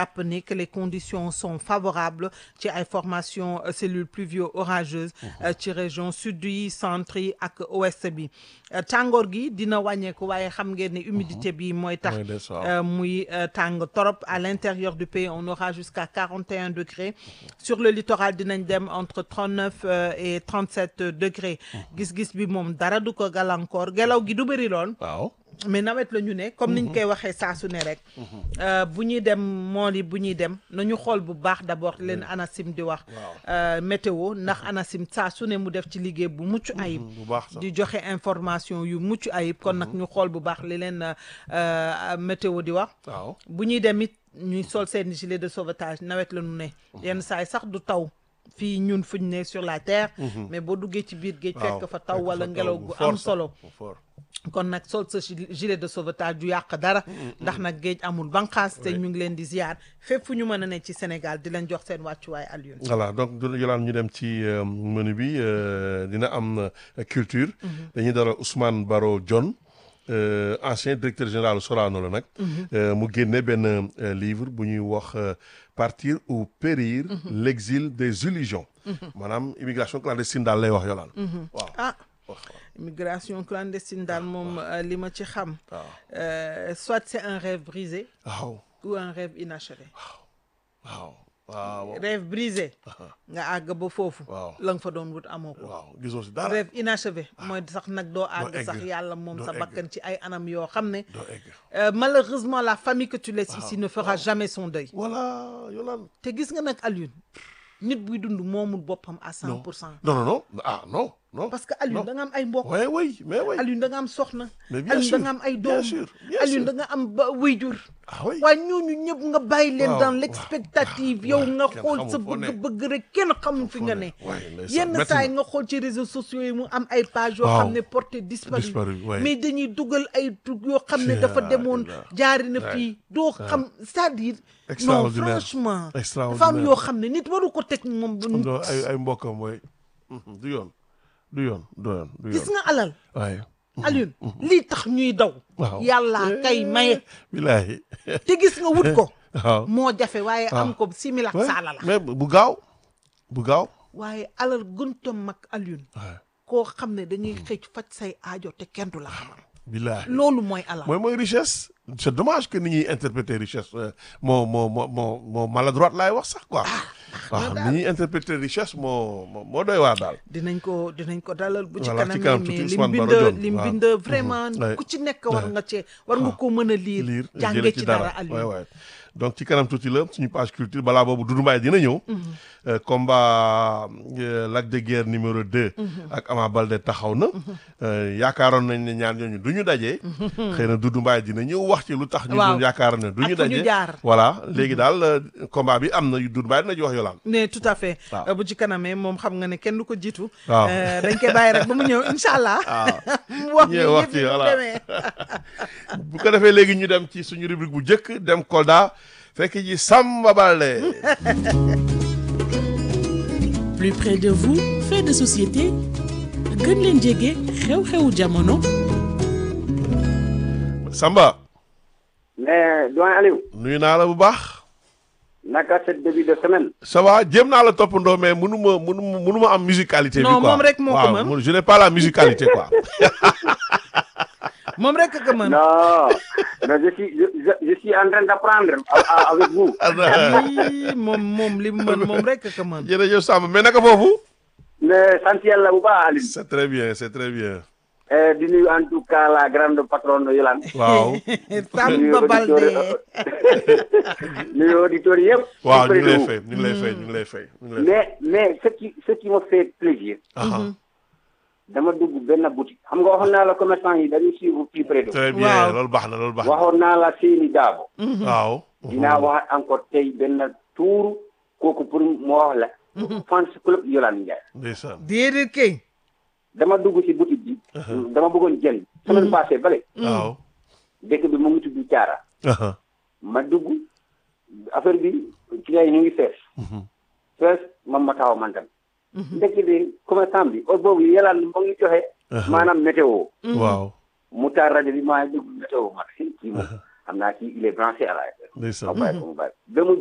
jàpp ni que les conditions sont favorables ci ay formation euh, cellules pluvio orageuses euh, ci région sud yi centre yi ak ouest bi Euh, tàngoor gi dina wàññeeku waaye xam ngeen ne humidité bi mooy tax Mooy des, waaw. euh, muy euh, tàng torop à l'intérieur du pays on aura jusqu'à 41 degrés sur le littoral dinañ dem entre 39 euh, et 37 degrés gis-gis bi moom dara du ko gàllankoor ngelaw gi du bëri lool waaw mais nawet la ñu ne comme niñ koy waxee saa su ne rek euh, bu ñuy dem mool yi bu ñuy dem nañu xool bu baax d'abord leen ANACIM di wax euh, météo ndax ANACIM saa su ne mu def ci liggéey bu mucc ayib bu baax sax di joxe information yu mucc ayib kon nag ñu xool bu baax li leen euh, météo di wax waaw bu ñuy dem it ñuy sol seen gilet de sauvetage nawet la ñu ne yenn saa yi sax du taw fii ñun fuñ ne sur la terre mais boo duggee ci biir géej waaw fekk fa taw fekk wala fa ngelaw bu gu fort am sax, solo bu fort. kon nag sol sa gi- gilet de sauvetage du yàq dara ndax nag géej amul banqaas te ñu ngi leen di ziar fépp fu ñu mën a ne ci Sénégal di leen jox seen wàccuwaay Alioune voilà donc du yolaan ñu dem ci euh, menu bi euh, dina am euh, culture dañuy dara Ousmane Baro Dione euh, ancien directeur général Sorano la nag euh, mu génne benn euh, livre bu ñuy wax euh, partir ou périr l'exil des illusions maanaam immigration clandestine daal lay wax yolaan waaw ah wax immigration clandestine daal moom euh, li ma ci xam waaw euh, soit c'est un rêve brisé waaw ou un rêve inachevé waaw waaw rêve brisé nga àgg ba foofu waaw la nga fa doon wut amoo ko waaw gisoo si dara rêve inachevé mooy sax nag doo àgg egg. sax yàlla moom Doo sa egg. bakkan ci ay anam yoo xam ne doo egg euh, malheureusement la famille que tu laisses ici ne fera jamais son deuil voilà yolaan te gis nga nag Alioune nit buy dund moomul boppam à cent pour cent non non non ah non non parce que Alioune da nga am ay mbokk oui oui mais oui Alioune da nga am soxna Mais bien Alioune sûr, da nga am ay bien doom sûr, bien Alioune sûr. da nga am ba wayjur ah oui waaye ñooñu ñëpp nga bàyyi leen Waaw, dans waaw, l'expectative waaw, yow nga kenn xool xamul sa foo ne. bëgg-bëgg rek kenn xamul fi foo nga ne. ne Ouais, ndeysaan, yenn métti saa yi na. nga xool ci réseaux sociaux yi mu am ay page yoo Waaw. xam ne porté disparu Disparu, ouais. mais dañuy dugal ay trucs yoo xam ne Ci dafa la demoon ilaha. jaari na Ouais. fii doo xam c'est-à-dire non Extraordinaire. franchement dafa am Extraordinaire. yoo xam ne nit waru ko teg moom non ay ay mbokkam mooy du yoon du yoon du yoon du gis yoon nga alal waaye Alioune lii tax ñuy daw waaw yàlla kay maye bilaahi te gis nga wut ko waaw moo jafe waaye am ko simil ak Ouais, saala la mais bu gaaw bu gaaw waaye alal gënta mag Alioune waaye koo xam ne dañuy xëy faj say aajo te kenn du la xamal bilaahi loolu mooy alal mooy mooy richesse c'est dommage que ni ñuy interpréter richesse euh, moo moo moo moo moo maladroite laay wax sax quoi waaw ni ñuy interpréter richesse moo moo moo doy waar daal dinañ ko dinañ ko dalal bu ci Voilà, ci kanam kanam mais tuuti lim Ousmane bind Baro Dione, lim waaw. bind vraiment Ouais. ku ci nekk war Ouais. nga cee war nga ko mën a liir lire jànge jële ci dara waay Alioune waay donc ci kanam tuuti la suñu page culture balaa boobu Doudou Mbaye dina ñëw Euh, combat euh, Lac de Guerre numéro 2 ak Ama Baldé taxaw na Euh, yaakaaroon nañ ne ñaar ñooñu du ñu daje xëy na Doudou Mbaye dina ñëw wax ci lu tax ñu Waaw. doon yaakaar ne du Ak ñu fu ñu daje jaar. voilà léegi daal euh, combat bi am na Doudou Mbaye dina ci wax yolaan mais tout à fait Waaw. Euh, bu ci kanamee moom xam nga ne kenn du ko jiitu Waaw. Euh, dañ koy bàyyi rek ba mu ñëw incha allah mu wax ñëw ñu wax yëf ci, yi mu voilà. demee bu ko defee léegi ñu dem ci suñu rubrique bu njëkk dem Kolda fekk ji Samba Baldé plus près de vous fait de société gën leen jege xew-xewu jamono Samba mais doyen Aliou nuyu naa la bu baax naka cette début de semaine ça va jéem naa la toppandoo mais mënu ma mënu ma mënu ma am musicalité bi Non, quoi moom rek moo ko waaw mën. man je n'ai pas la musicalité quoi moom rek a ko mën non non je suis je, je, je suis en train d'apprendre a- a- avec vous Ii, moom moom li mu mën moom rek a ko mën jërëjëf Samba mais naka foofu mais sant yàlla bu baax Aliou c'est très bien c'est très bien Eh, di nuyu en tout cas la grande patronne Yolande waaw Samba Baldé nuyu auditeurs yëpp waaw ñu auprès ngi lay de vous. fay ñu ngi lay fay ñu ngi lay fay ñu ngi lay fay mais mais ce qui ce qui me fait plaisir Aha. dama dugg benn boutique xam nga waxoon naa la commerçant yi dañuy suivre plus près de vous. très bien Waaw. loolu baax na loolu baax na waxoon naa la seeni daabo waaw dinaa wax encore tey benn tuuru kooku pour mu wax la fans club Yolande Ndiaye ndeysaan déedéet kay dama dugg ci boutique bi dama bëggoon jënd semaine passée bale waaw dëkk bi mu ngi tudd Caara Aha. ma dugg affaire bi client yi ñu ngi fees fees man ma taxaw man tam ndekk bi commerçant bi heure boobu Yolande mu ngi joxe maanaam météo waaw mu taal rajo bi maa ngi déglu météo ma kii moom xam naa kii il est branché à la FM ndeysaan ma bàyyi ko mu bàyyi ba mu